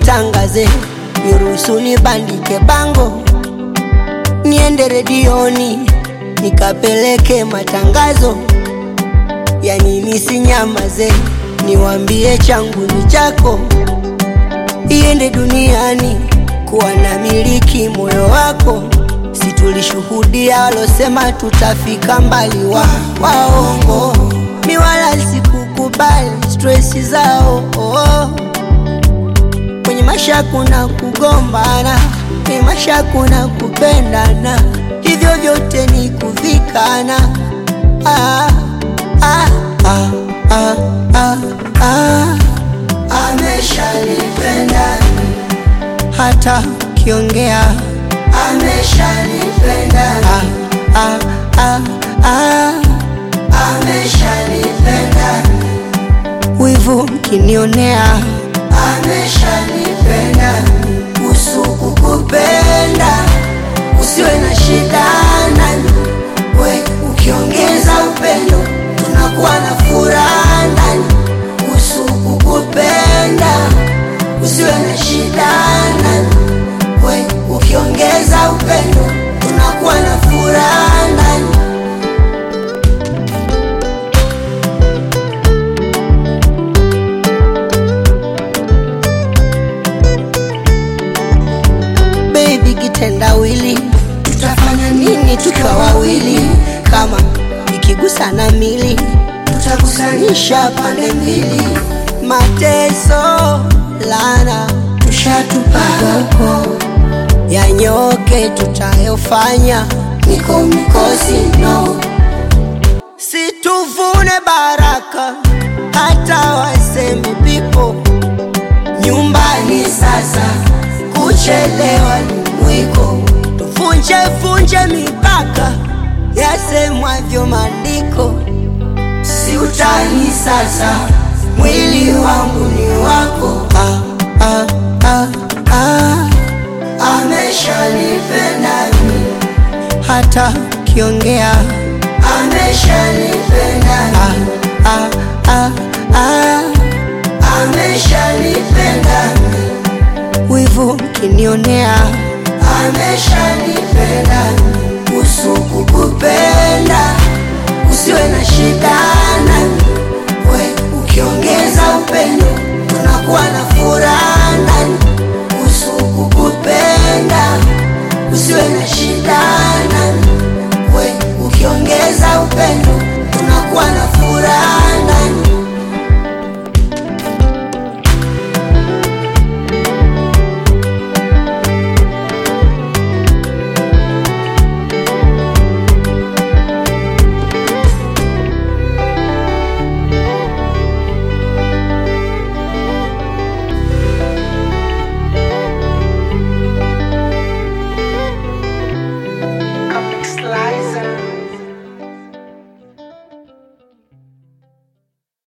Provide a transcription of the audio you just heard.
nitangaze, niruhusu nibandike bango, niende redioni nikapeleke matangazo, yani nisinyamaze, niwambie changu ni chako, iende duniani kuwa na miliki moyo wako. Si tulishuhudia walosema tutafika mbali, wa waongo mi wala sikukubali stresi zao oh. Kwenye maisha kuna kugombana, kwenye maisha kuna kupendana, hivyo vyote ni kuvikana. ah, ah, ah, ah, ah, ah. Ameshanipenda hata kiongea ameshanipenda ah, ah, ah, ah. ameshanipenda wivu mkinionea ameshanipenda usuku kupenda usiwe na shida nani we ukiongeza upendo tunakuwa na furaha ndani usuku kupenda usiwe na shida nani we ukiongeza upendo tunakuwa na furaha ndani baby kitendawili tutafanya nini tukiwa wawili kama ikigusana mili tutakusanisha pande mbili mateso lana tushatupaga huko yanyoke tutayofanya niko mikosi no situvune baraka hata waseme pipo nyumbani sasa kuchelewa ni mwiko tuvunje vunje mipaka yasemwavyo maandiko si utani sasa mwili wangu ni wako ah, ah, ah, ah. ameshanipenda mimi hata kiongea ameshanipenda ah, ah, ah, ah. ameshanipenda mimi wivu mkinionea amesha